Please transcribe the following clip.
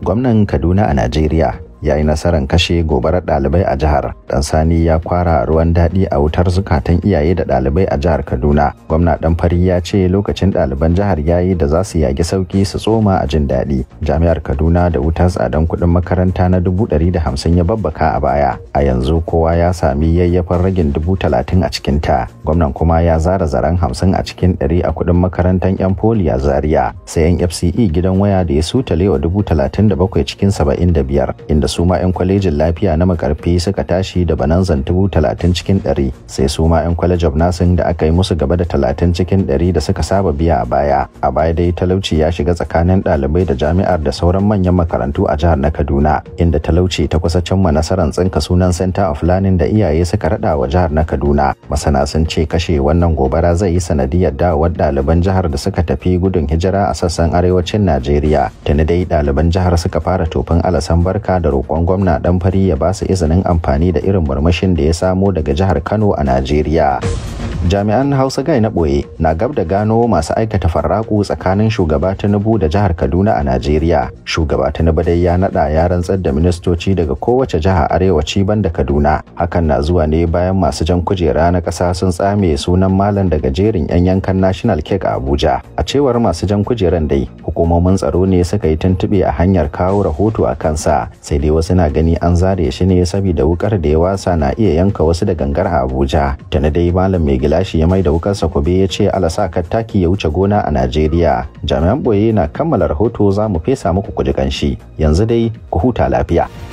gwamnan kaduna a najeriya ya yi nasarar kashe gobarar ɗalibai a jihar dan sani ya kwara ruwan daɗi a wutar zukatan iyaye da ɗalibai a jihar kaduna gwamna dan fari ya ce lokacin ɗaliban jihar ya yi da za su yagi sauki su tsoma a jin daɗi jami'ar kaduna da wutar tsadan kuɗin makaranta na dubu ɗari da hamsin ya babbaka a baya a yanzu kowa ya sami yayyafan ragin dubu talatin a cikin ta gwamnan kuma ya zara zaren hamsin a cikin ɗari a kuɗin makarantar yan foli a zaria sai yan fce gidan waya da ya sutale wa dubu talatin da bakwai cikin saba'in da biyar inda su ma 'yan kwalejin lafiya na makarfi suka tashi da bananzan dubu talatin cikin ɗari sai su ma 'yan kwalej of nursing da aka yi musu gaba da talatin cikin ɗari da suka saba biya a baya a baya dai talauci ya shiga tsakanin ɗalibai da jami'ar da sauran manyan makarantu a jihar na kaduna inda talauci ta kusa cimma nasarar tsinka sunan center of learning da iyaye suka raɗa wa jihar na kaduna masana sun ce kashe wannan gobara zai yi sanadiyar dawowar ɗaliban jihar da suka tafi gudun hijira a sassan arewacin najeriya tuni dai ɗaliban jihar suka fara tofin alasan barka da roƙon gwamna dan fari ya ba su izinin amfani da irin murmushin da ya samo daga jihar Kano a Najeriya. jami'an hausa gai na ɓoye na gab da gano masu aikata farraku tsakanin shugaba tinubu da jihar kaduna a najeriya shugaba tinubu dai ya naɗa ya rantsar da ministoci daga kowace jiha arewaci banda kaduna hakan na zuwa ne bayan masu jan kujera na ƙasa sun tsame sunan malam daga jerin 'yan yankan national cake a abuja a cewar masu jan kujeran dai hukumomin tsaro ne suka yi tuntuɓe a hanyar kawo rahoto a kansa sai dai wasu na gani an zare shi ne saboda wukar da ya wasa na iya yanka wasu da gangar a abuja tana dai malam mai gilashi ya mai da wukarsa kube ya ce alasa taki ya wuce gona a Najeriya. Jami'an boye na kammala rahoto za mu fesa muku kuji kanshi. Yanzu dai ku huta lafiya.